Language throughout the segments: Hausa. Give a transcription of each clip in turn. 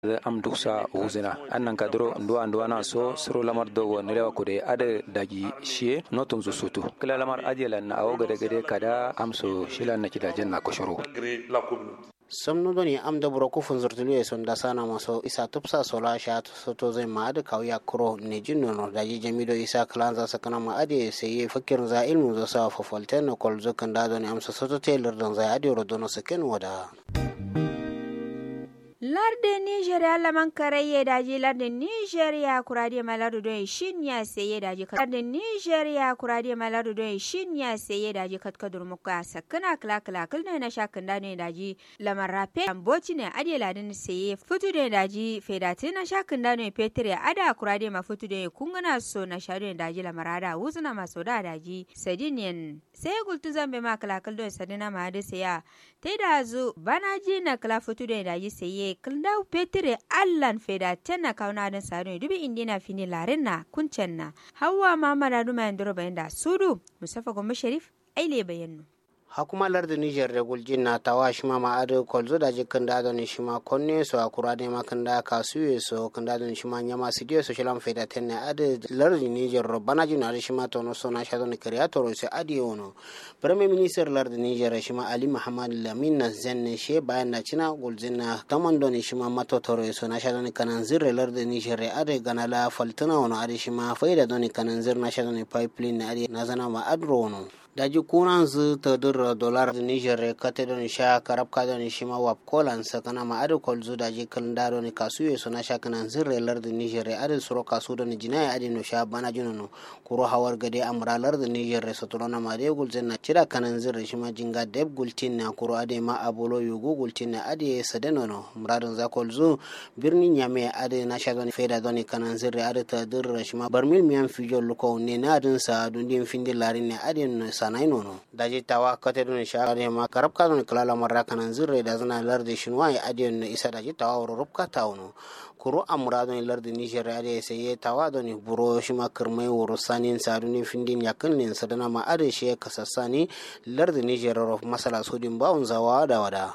am duksa wuzina annan kadro ndo ando ana so sro lamar dogo nilewa kude ade daji shie notum zu sutu kila lamar ajela na awo gade gade kada amso shila na kidajen na koshoro somnodoni am daburo ku funzurtulu e sonda sana maso isa tupsa sola sha soto zai ma adi kawya kuro ne jinno no daji jamido isa kalanza sakana ma adi sai ye fakir za ilmu zo sa fofolte no kol zo kan dado ne amsa soto taylor dan zai adi rodono saken wada larde nigeria laman karaye daji larde nigeria kurade maladu don shin ya saye daji larde nigeria kurade maladu don shin ya saye daji katkadur muka sakana kala kala kulne na shakin da ne daji lamar rape amboci ne ade ladin saye futu da daji fedati na shakin da ne petre ada kurade ma futu da kungana so na shadu ne daji lamar ada wuzuna maso da daji sadinian sai gultu zambe ma kala kal don sadina ma da saya tai da zu banaji na kala futu da daji saye kildau petire allan feda tenna kauna den sanu dubi indina fini larin na kuncen na hawa mama da duma yandoro bayan da sudu musafa gombe sharif aile bayannu hakuma lardi niger da guljin na tawa shima ma adu kolzo da jikin da don shima konne so akura ne makan da kasuye so kan da don shima nyama sidiyo so shilam feda tenne adu lardi niger ro bana jina adu shima tono so na shadon creator so adi ono premier minister lardi niger shima ali muhammad lamin na zenne she bayan na cina guljin na taman don shima mato toro so na shadon kanan zirre lardi niger adu ganala faltuna ono adu shima faida don kanan zir na shadon pipeline adu na zana ma adro ono daji kunan zu ta dura dolar da niger kate don sha karab ka don shi ma wap kolan sakana ma adu kol zu daji kalin da don kasu ye sona sha kanan zirre lar da niger adu suro kasu don jinaya adi no sha bana juno no kuro hawar gade amra lar da niger so to na ma de gul zenna cira kanan zirre shi ma jinga deb gultin na kuro ade ma abolo yugo gultin na ade sadeno no muradin za kol zu birni nyame ade na sha don feda don kanan zirre adu ta dura shi ma barmil miyan fijo luko ne na adin sa dundin findi larin ne ade no sanai nono daji tawa kate dun share ma karab ka dun kala marra kanan zirre da zana lardi shinwa ya adiyon no isa daji tawa wuro rubka tawno kuro amra don lardi niger ade sai ya tawa don buro shi ma kirmai wuro sanin saduni findin yakin nin sadana ma ade shi kasassani lardi niger ro masala sudin bawun zawa da wada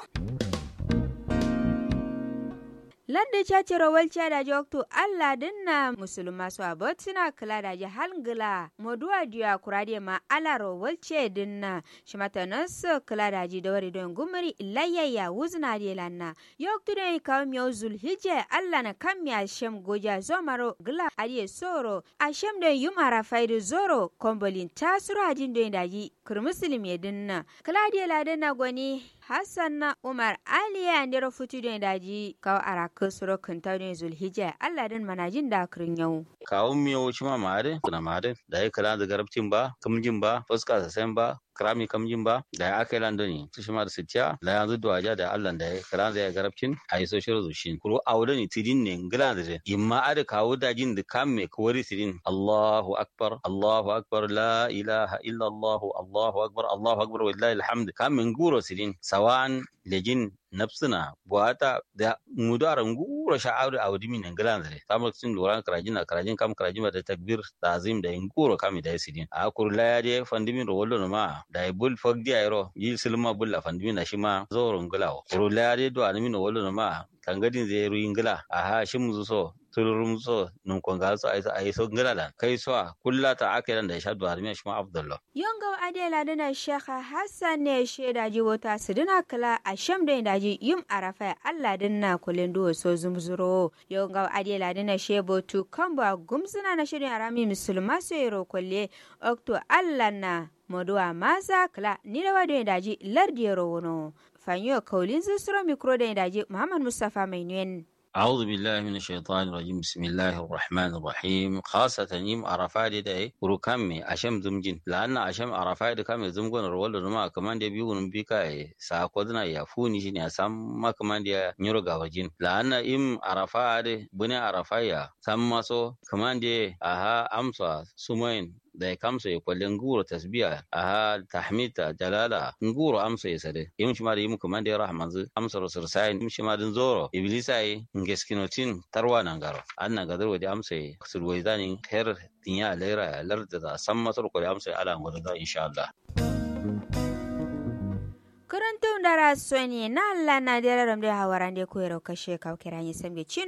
lande cacero walca da jokto allah dinna musulma so abot sina kala da jahal ngila moduwa diya kurade ma alaro walce dinna shimata naso kala da ji dawari don gumari ilayya wuzna de lanna yokto den kawm yo zulhijja allah na kam ya shem goja zomaro gila adiye soro a shem den yum ara faidu zoro kombolin tasuro ajin den daji kur muslim ya dinna kala de la dinna goni hassan na umar ali ya ndero futu den daji kaw ara kusuro kunta den zulhijja allah den manajin da kirin yau kawo miyo shi ma mare kuna mare da ya kala da garabcin ba kamjin ba fuska sa sen ba krami kamjin ba da ya aka yi landoni su shi ma da sitiya da yanzu da waja da allah da ya kala da ya garabcin a yi social zushin kuro a wurin tidin ne ngila da imma ada kawo dajin da kam me kawari tidin allahu akbar allahu akbar la ilaha illa allah allahu akbar allahu akbar wallahi alhamd kam min guro tidin sawan lejin nafsina buata da mudara nguro sha'aru a wadi min ngila da tamar sin loran karajin na karajin kam karajin da takbir tazim da nguro kam da sidin a kurla ya de fandimin ro wollo ma da bul fogdi ayro yi silma bulla fandimin na shima zoro ngila kurla ya de do animin wollo ma tangadin zai ruyin ngila a ha shim so tururum so nun kon ga so ai so ngila da kai so kulla ta akiran da shadu armiya shima abdullah yonga adela dana shekha hassan ne sheda ji wata sidina kala a sham da daji yum arafa allah dinna kulen do so zumzuro yonga adela dana shebo tu kamba gumsuna na shirin arami musulma so yero kolle okto allah na moduwa masa kala ni da wado daji lardiyero wono fanyo kaulin zusuro mikro da daji muhammad mustafa mai nuyen أعوذ بالله من الشيطان الرجيم بسم الله الرحمن الرحيم خاصة يم عرفات داي وركمي أشم زمجين لأن أشم عرفات كم زمجون رول رما كمان دي بيون بيكا ساقودنا يفوني شيني أسام ما كمان دي نيرو غاوجين لأن إم عرفات بني عرفايا سمسو كمان دي أها أمسا سمين da ya kamsa ya kwallon nguro tasbiya a tahmita jalala nguro amsa ya sade yim shi ma da yim kuma da ya rahmanzu amsa rasul sai yim shi ma din zoro iblisa yi ngeskinotin tarwa nan garo an nan gadar wadi amsa ya sulwai zanin her tinya lera ya larda da san masar ko da amsa ya ala ngoro da insha Allah Kurantun dara soni na Allah na dera ramde hawarande ko yero kashe kawkira yin sambe cin